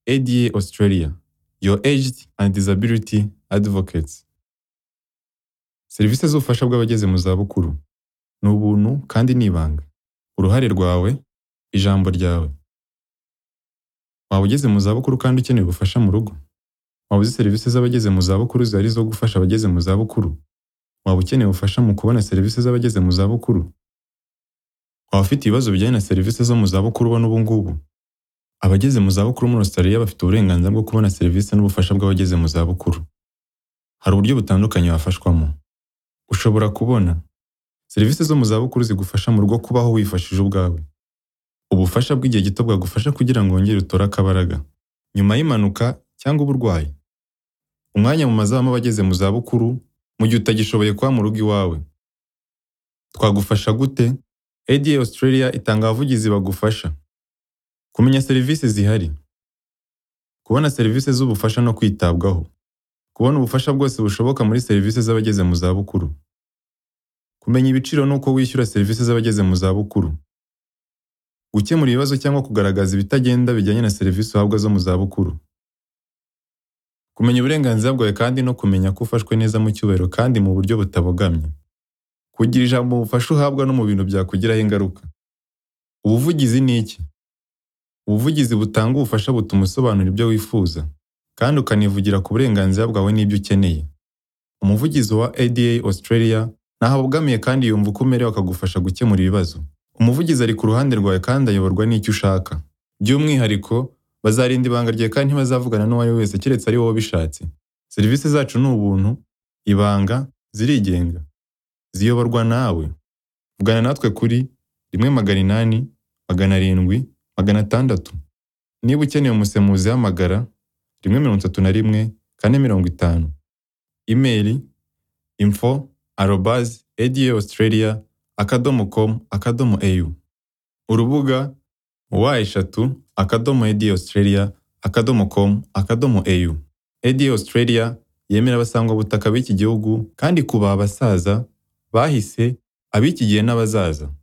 ADA Australia, your aged and disability advocates. Serivisi z'ubufasha bw'abageze mu zabukuru ni ubuntu kandi ni ibanga. Uruhare rwawe, ijambo ryawe. Waba ugeze mu zabukuru kandi ukeneye ubufasha mu rugo? Waba uzi serivisi z'abageze mu zabukuru zihari zo gufasha abageze mu zabukuru? Waba ukeneye ubufasha mu kubona serivisi z'abageze mu zabukuru? Waba ufite ibibazo bijyanye na serivisi zo mu zabukuru ubona ubu ngubu? Abageze mu zabukuru muri Australia bafite uburenganzira bwo kubona serivisi n'ubufasha bw'abageze mu zabukuru. Hari uburyo butandukanye wafashwamo. Ushobora kubona serivisi zo mu zabukuru zigufasha mu rugo kubaho wifashije ubwawe. Ubufasha bw'igihe gito bwagufasha kugira ngo wongere utore akabaraga. Nyuma y'impanuka cyangwa uburwayi. Umwanya mu mazamu abageze mu zabukuru mu gihe utagishoboye kuba mu rugo iwawe. Twagufasha gute? ADA Australia itanga abavugizi bagufasha. Kumenya serivisi zihari. Kubona serivisi z'ubufasha no kwitabwaho. Kubona ubufasha bwose bushoboka muri serivisi z'abageze mu zabukuru. Kumenya ibiciro n'uko wishyura serivisi z'abageze mu zabukuru. Gukemura ibibazo cyangwa kugaragaza ibitagenda bijyanye na serivisi uhabwa zo mu zabukuru. Kumenya uburenganzira bwawe kandi no kumenya ko ufashwe neza mu cyubahiro kandi mu buryo butabogamye. Kugira ijambo mu bufasha uhabwa no mu bintu byakugiraho ingaruka. Ubuvugizi ni iki? Ubuvugizi butanga ubufasha butuma usobanura ibyo wifuza kandi ukanivugira ku burenganzira bwawe n'ibyo ukeneye. Umuvugizi wa ADA Australia ntaho abogamiye kandi yumva uko umerewe akagufasha gukemura ibibazo. Umuvugizi ari ku ruhande rwawe kandi ayoborwa n'icyo ushaka. By'umwihariko, bazarinda ibanga ryawe kandi ntibazavugana n'uwo ari we wese keretse ari wowe ubishatse. Serivisi zacu ni ubuntu, ibanga, zirigenga. Ziyoborwa nawe. Vugana natwe kuri rimwe magana inani, magana arindwi, magana atandatu. Niba ukeneye umusemuzi hamagara rimwe mirongo itatu na rimwe kane mirongo itanu. Imeri info arobazi ada australia akadomo com akadomo au. Urubuga wa eshatu akadomo ada australia akadomo com akadomo au. Ada australia yemera abasangwabutaka b'iki gihugu kandi kubaha abasaza, bahise, ab'iki gihe n'abazaza.